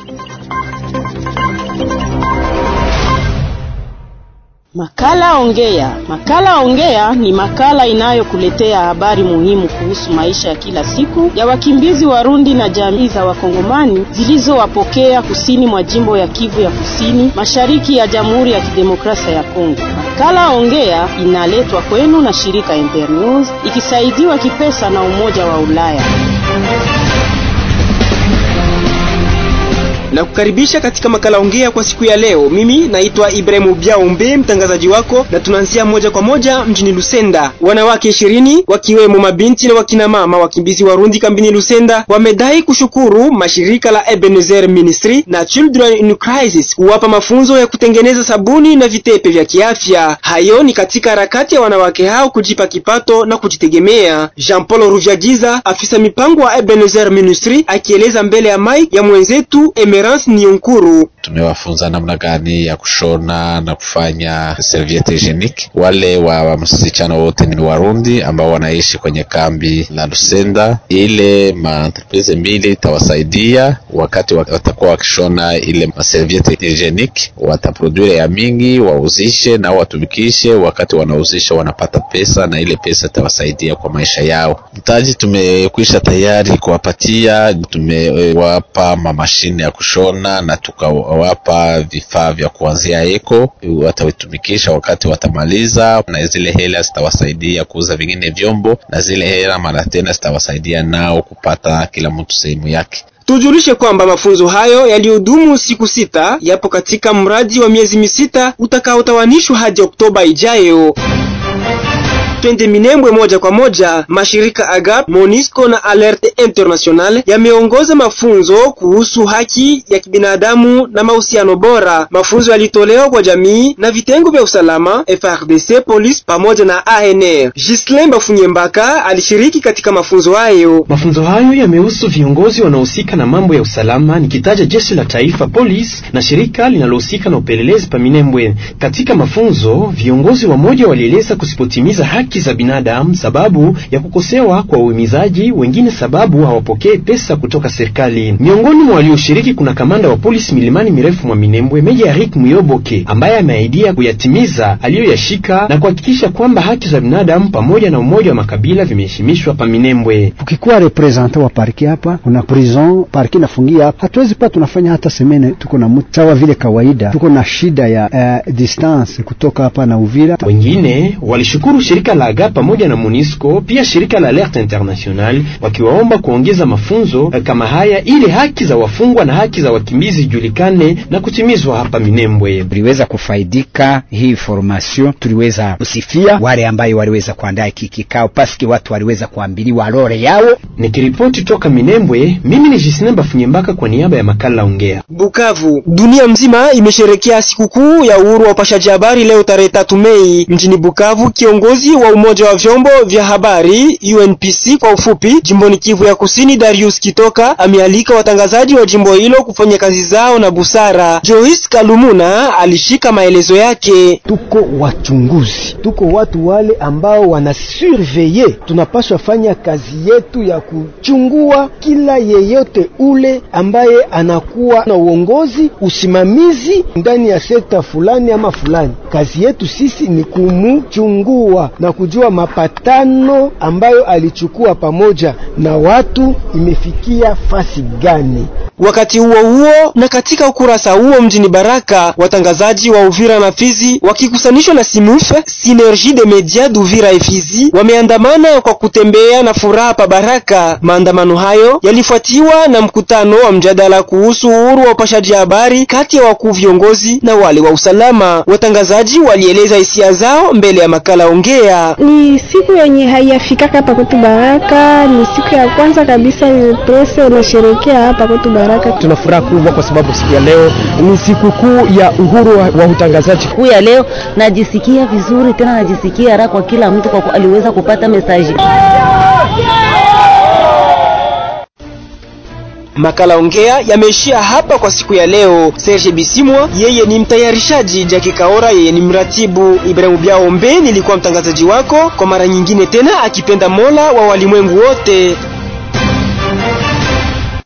Makala Ongea. Makala Ongea ni makala inayokuletea habari muhimu kuhusu maisha ya kila siku ya wakimbizi Warundi na jamii za Wakongomani zilizowapokea kusini mwa jimbo ya Kivu ya Kusini, mashariki ya Jamhuri ya Kidemokrasia ya Kongo. Makala Ongea inaletwa kwenu na shirika Internews ikisaidiwa kipesa na Umoja wa Ulaya. na kukaribisha katika makala ongea kwa siku ya leo. Mimi naitwa Ibrahimu Biaombe, mtangazaji wako, na tunaanzia moja kwa moja mjini Lusenda. Wanawake ishirini wakiwemo mabinti na wakina mama wakimbizi Warundi kambini Lusenda wamedai kushukuru mashirika la Ebenezer Ministry na Children in Crisis kuwapa mafunzo ya kutengeneza sabuni na vitepe vya kiafya. Hayo ni katika harakati ya wanawake hao kujipa kipato na kujitegemea. Jean Paul Ruvyagiza, afisa mipango wa Ebenezer Ministry, akieleza mbele ya mic ya mwenzetu Emer Nionkuru. Tumewafunza namna gani ya kushona na kufanya serviette hygienique. Wale wa msichana wote ni Warundi ambao wanaishi kwenye kambi la Lusenda. Ile maentreprise mbili itawasaidia wakati watakuwa wakishona ile serviette hygienique, wataproduire ya mingi wauzishe na watumikishe. Wakati wanauzisha wanapata pesa, na ile pesa itawasaidia kwa maisha yao. Mtaji tumekwisha tayari kuwapatia, tumewapa mamashine ya kushona na tukawapa vifaa vya kuanzia eko, watatumikisha wakati watamaliza, na zile hela zitawasaidia kuuza vingine vyombo, na zile hela mara tena zitawasaidia nao kupata kila mtu sehemu yake. Tujulishe kwamba mafunzo hayo yaliyodumu siku sita yapo katika mradi wa miezi misita utakaotawanishwa hadi Oktoba ijayo. Twende Minembwe moja kwa moja. Mashirika AGAP, Monisco na Alerte International yameongoza mafunzo kuhusu haki ya kibinadamu na mahusiano bora. Mafunzo yalitolewa kwa jamii na vitengo vya usalama FRDC, polisi pamoja na ANR. Gislain Bafunyembaka alishiriki katika mafunzo hayo. Mafunzo hayo yamehusu viongozi wanaohusika na mambo ya usalama, nikitaja jeshi la taifa, polisi na shirika linalohusika na upelelezi pa Minembwe. Katika mafunzo, viongozi wamoja walieleza kusipotimiza haki za binadamu sababu ya kukosewa kwa uhimizaji, wengine sababu hawapokee pesa kutoka serikali. Miongoni mwa walioshiriki kuna kamanda wa polisi milimani mirefu mwa Minembwe, Meja Eric Muyoboke, ambaye ameahidia kuyatimiza aliyoyashika na kuhakikisha kwamba haki za binadamu pamoja na umoja wa makabila vimeheshimishwa pa Minembwe. Tukikuwa representa wa parki hapa, kuna prison parki nafungia hapa, hatuwezi pa tunafanya hata semene, tuko na mtu sawa vile kawaida, tuko na shida ya uh, distance kutoka hapa na Uvira. Wengine walishukuru shirika la AGA pamoja na Monisco pia shirika la Alerte International wakiwaomba kuongeza mafunzo kama haya ili haki za wafungwa na haki za wakimbizi zijulikane na kutimizwa hapa Minembwe. Tuliweza kufaidika hii formation, tuliweza kusifia wale ambayo waliweza kuandaa hiki kikao paski watu waliweza kuambiliwa lore yao. Nikiripoti toka Minembwe, mimi ni Jisnemba Funyembaka kwa niaba ya makala Ongea. Bukavu, dunia mzima imesherekea sikukuu ya uhuru wa upashaji habari leo tarehe tatu Mei mjini Bukavu. Kiongozi wa umoja wa vyombo vya habari UNPC kwa ufupi, jimboni Kivu ya Kusini, Darius Kitoka amealika watangazaji wa jimbo hilo kufanya kazi zao na busara. Joyce Kalumuna alishika maelezo yake. Tuko wachunguzi, tuko watu wale ambao wana surveye, tunapaswa fanya kazi yetu ya kuchungua kila yeyote ule ambaye anakuwa na uongozi, usimamizi ndani ya sekta fulani ama fulani. Kazi yetu sisi ni kumchungua na kujua mapatano ambayo alichukua pamoja na watu imefikia fasi gani. Wakati huo huo, na katika ukurasa huo mjini Baraka, watangazaji wa Uvira na Fizi wakikusanishwa na Simufe Synergie de Media d'Uvira et Fizi wameandamana kwa kutembea na furaha pa Baraka. Maandamano hayo yalifuatiwa na mkutano wa mjadala kuhusu uhuru wa upashaji habari kati ya wakuu viongozi na wale wa usalama. Watangazaji walieleza hisia zao mbele ya makala Ongea. Ni siku yenye haiyafikaka hapa kwetu Baraka, ni siku ya kwanza kabisa presse unasherekea hapa kwetu Baraka. Tuna furaha kubwa kwa sababu siku ya leo ni siku kuu ya uhuru wa, wa utangazaji. Siku ya leo najisikia vizuri tena najisikia raha kwa kila mtu kwa aliweza kupata mesaji. Makala Ongea yameishia hapa kwa siku ya leo. Serge Bisimwa yeye ni mtayarishaji, Jackie Kaora yeye ni mratibu, Ibrahimu Biaombe nilikuwa mtangazaji wako. Kwa mara nyingine tena, akipenda Mola wa walimwengu wote.